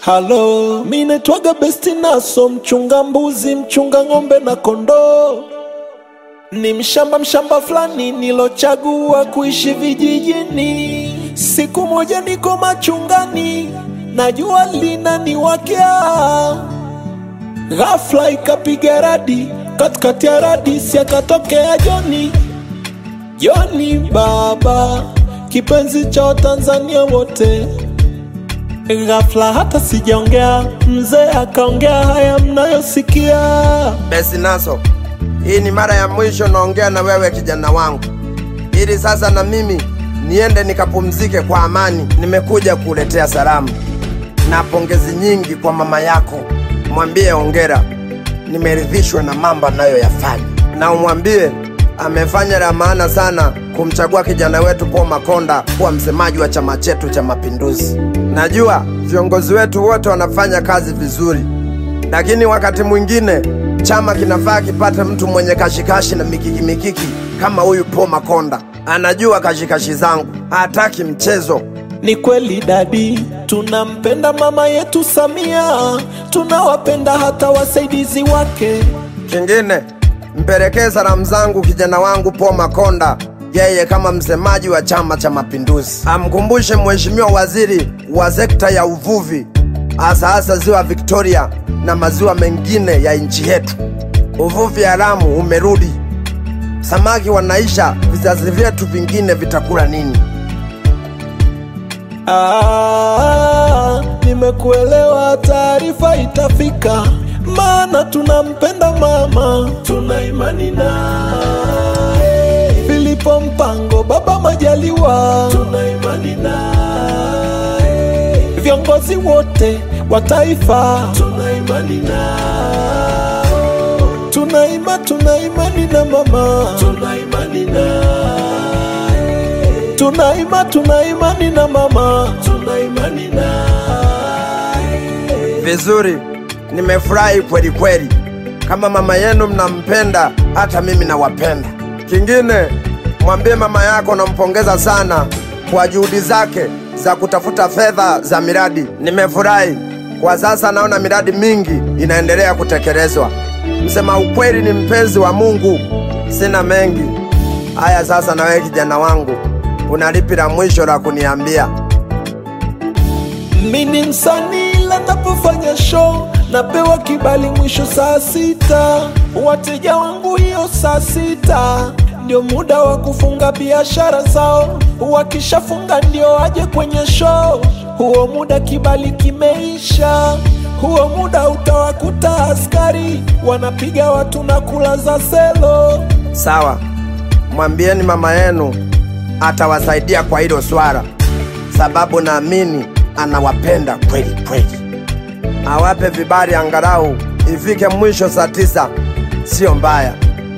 Halo, mi naitwaga Besti Naso, mchunga mbuzi, mchunga ng'ombe na kondoo. Ni mshamba mshamba fulani nilochagua kuishi vijijini. Siku moja niko machungani, na jua linaniwakea, ghafla ikapiga radi, katikati ya radi si akatokea Joni. Joni baba, kipenzi cha Watanzania wote. Ghafla hata sijaongea, mzee akaongea haya mnayosikia. Besi Naso, hii ni mara ya mwisho naongea na wewe kijana wangu, ili sasa na mimi niende nikapumzike kwa amani. Nimekuja kuletea salamu na pongezi nyingi kwa mama yako. Mwambie ongera, nimeridhishwa na mambo anayoyafanya, na umwambie amefanya la maana sana kumchagua kijana wetu Paul Makonda kuwa msemaji wa chama chetu cha Mapinduzi. Najua viongozi wetu wote wanafanya kazi vizuri, lakini wakati mwingine chama kinafaa kipate mtu mwenye kashikashi na mikiki mikiki kama huyu Paul Makonda. Anajua kashikashi zangu, hataki mchezo. Ni kweli dadi, tunampenda mama yetu Samia, tunawapenda hata wasaidizi wake. Kingine, mpelekee salamu zangu kijana wangu Paul Makonda, yeye kama msemaji wa Chama cha Mapinduzi. Amkumbushe mheshimiwa waziri wa sekta ya uvuvi, hasa hasa ziwa Victoria na maziwa mengine ya nchi yetu. Uvuvi haramu umerudi, samaki wanaisha, vizazi vyetu vingine vitakula nini? Ah, nimekuelewa, taarifa itafika, maana tunampenda mama, tuna imani naye. Filipo Mpango, baba Majaliwa, tuna imani naye. Viongozi wote wa taifa, tuna imani nao, tuna ima, tuna imani na mama, tuna imani naye tuna ima, tuna imani na mama, tuna imani naye. Vizuri, nimefurahi kweli kweli. Kama mama yenu mnampenda, hata mimi nawapenda. Kingine, mwambie mama yako nampongeza sana kwa juhudi zake za kutafuta fedha za miradi. Nimefurahi kwa sasa, naona miradi mingi inaendelea kutekelezwa. Msema ukweli ni mpenzi wa Mungu. Sina mengi haya. Sasa na wewe kijana wangu, una lipi la mwisho la kuniambia? Mi ni msanii ila napofanya show napewa kibali mwisho saa sita. Wateja wangu hiyo saa sita ndio muda wa kufunga biashara zao, wakishafunga ndio waje kwenye show. Huo muda kibali kimeisha, huo muda utawakuta askari wanapiga watu na kulaza selo. Sawa, mwambieni mama yenu atawasaidia kwa hilo swala, sababu naamini anawapenda kweli kweli. Awape vibali angalau ifike mwisho saa tisa, sio mbaya.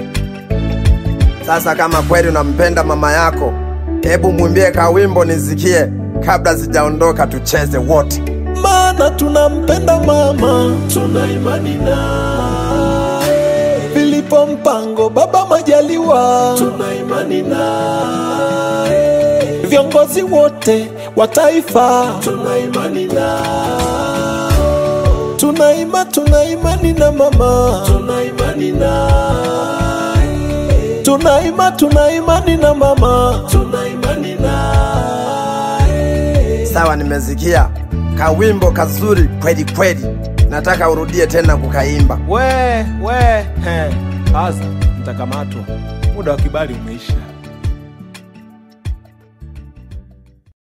Sasa kama kweli unampenda mama yako, hebu mwimbie kawimbo nisikie kabla sijaondoka, tucheze wote. maana tunampenda mama, tuna imani naye. Filipo Mpango, baba Majaliwa, tuna imani naye. Viongozi wote wa taifa, tuna imani nao, tuna ima, tuna imani na mama, tuna imani naye. Tuna ima, tuna imani na mama, tuna imani naye. Sawa, nimesikia kawimbo kazuri kweli kweli, nataka urudie tena kukaimba. We, we, he. Sasa nitakamatwa, muda wa kibali umeisha.